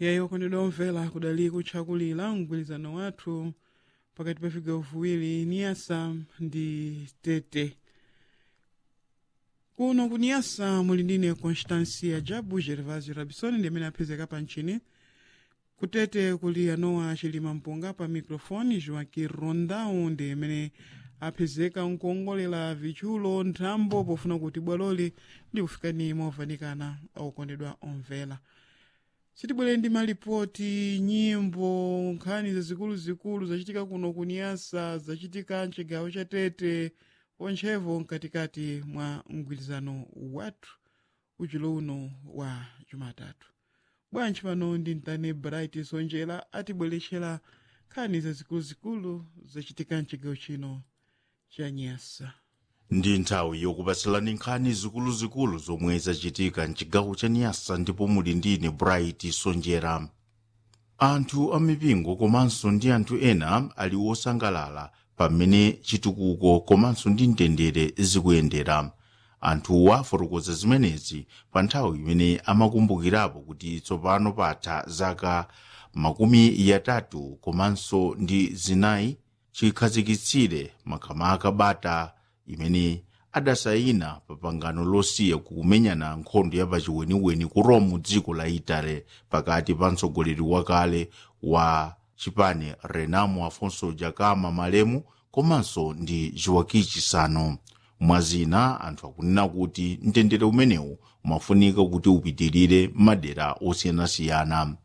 yayo kondedwa omvera kudali kutchakulira mgwirizano wathu pakati pa vigawo viwiri niyasa ndi tete kuno kuniyasa muli ndine constancia jabu gervasio rabisoni ndi amene aphezeka pa mchini kutete kuli anowa chilima mpunga pa microfone joaki rondau ndi amene aphezeka nkuongolera vichulo nthambo pofuna kuti bwaloli likufikani movanikana okondedwa omvera sitibwere ndi malipoti nyimbo nkhani zazikuluzikulu zachitika kuno kuniyasa zachitika mchigawo cha tete onchevo mkatikati mwa mgwirizano wathu uchilo uno wa jumatatu bwanji pano ndi mtane bright sonjera atibweretsera nkhani zazikuluzikulu zachitika mchigawo chino cha nyasa ndi nthawi yokupatsilani nkhani zikuluzikulu zomwe zachitika mchigawo cha niyasa ndipo muli ndine bright sonjera anthu amipingo komanso ndi anthu ena ali osangalala pamene chitukuko komanso ndi mtendere zikuyendera anthuwa afotokoza zimenezi pa nthawi imene amakumbukirapo kuti tsopano patha zaka makumi yatatu komanso ndi zinayi chikhazikitsire makamaka bata imene adasayina pa pangano losiya kumenyana nkhondo ya pachiweniweni ku rome dziko la itale pakati pa mtsogoleri wakale wa chipani renamo afonso jakama malemu komanso ndi joaki chisano mwazina anthu akunena kuti mtendere umenewu umafunika kuti upitirire madera osiyanasiyana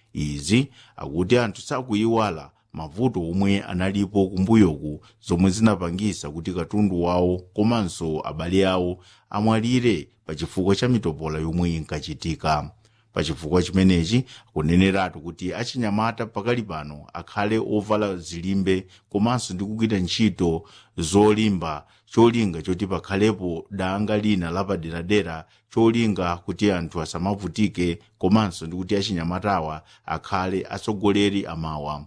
izi akuti anthu sakuyiwala mavuto omwe analipo kumbuyoku zomwe zinapangisa kuti katundu wawo komanso abale awo amwalire pachifukwa cha mitopola yomwe inkachitika pachifukwa chimenechi akuneneratu kuti achinyamata pakali pano akhale ovala zilimbe komanso ndi kugwira ntchito zolimba cholinga choti pakhalepo danga lina lapaderadera cholinga kuti anthu asamavutike komanso ndi kuti achinyamatawa akhale atsogoleri amawa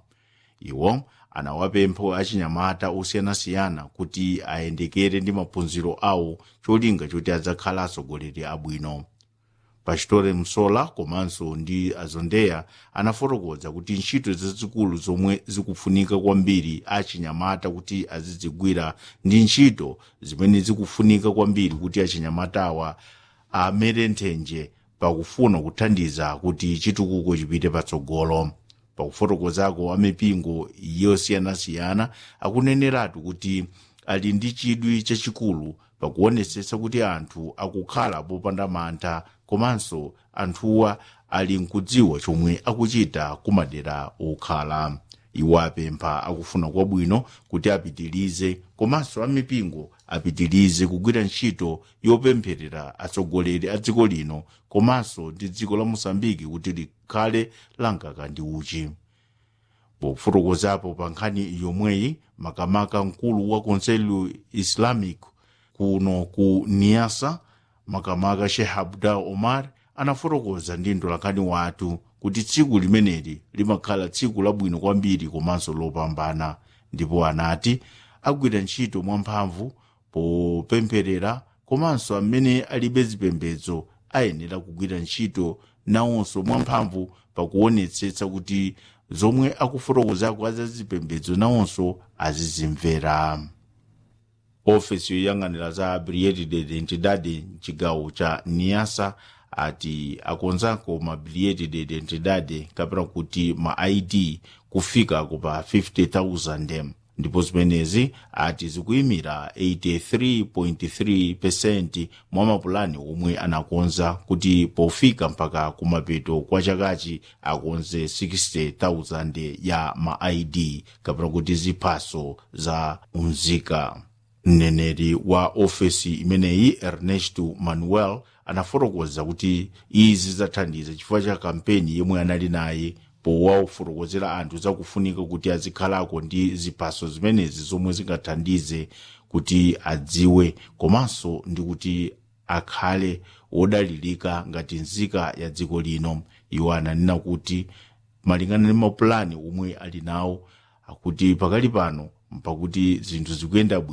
iwo anawapempha achinyamata osiyanasiyana kuti ayendekere ndi maphunziro awo cholinga choti adzakhala atsogoleri abwino pachitore msola komanso ndi azondeya anafotokoza kuti ntchito zazikulu zomwe zikufunika kwambiri achinyamata kuti azidzigwira ndi ntchito zimene zikufunika kwambiri kuti achinyamatawa amere nthenje pakufuna kuthandiza kuti chitukuko chipite patsogolo pakufotokozako amipingo yosiyanasiyana akuneneratu kuti ali ndi chidwi chachikulu pakuonetsetsa kuti anthu akukhala popanda mantha komanso anthuwa ali nkudziwa chomwe akuchita kumadera okhala iwo apempha akufuna kwabwino kuti apitilize komanso amipingo apitilize kugwira ntchito yopempherera atsogoleri a dziko lino komanso ndi dziko la mosambiki kuti likhale lankaka ndi uchi pofotokozapo pa nkhani yomweyi makamaka mkulu wa konselho islamic kuno ku niasa makamaka sheikh abdul omar anafotokoza ndi mtolankhani wathu kuti tsiku limeneli limakhala tsiku labwino kwambiri komanso lopambana ndipo anati agwira ntchito mwamphamvu popempherera komanso amene alibe zipembedzo ayenera kugwira ntchito nawonso mwamphamvu pakuonetsetsa kuti zomwe akufotokozako azazipembedzo nawonso azizimvera ofesi yoyang'anira za biliyeti de identidade mchigawo cha niasa ati akonzako mabiliyeti de identidade kapena kuti ma id kufika kupa 50000 ndipo zimenezi ati zikuyimira 83.3 mwa mapulani omwe anakonza kuti pofika mpaka kumapeto kwa chakachi akonze 60000 ya ma id kapena kuti ziphaso za unzika mneneri wa ofesi imeneyi ernesto manuel anafotokoza kuti izi zathandiza chifukwa cha kampeni yomwe anali naye powafotokozera anthu zakufunika kuti azikhalako ndi ziphaso zimenezi zomwe zingathandize kuti adziwe komanso ndi kuti akhale wodalirika ngati nzika ya dziko lino iwo ananena kuti malingana ndi mapulani omwe ali nawo akuti pakali pano mpakuti zinthu zikuyenda bwino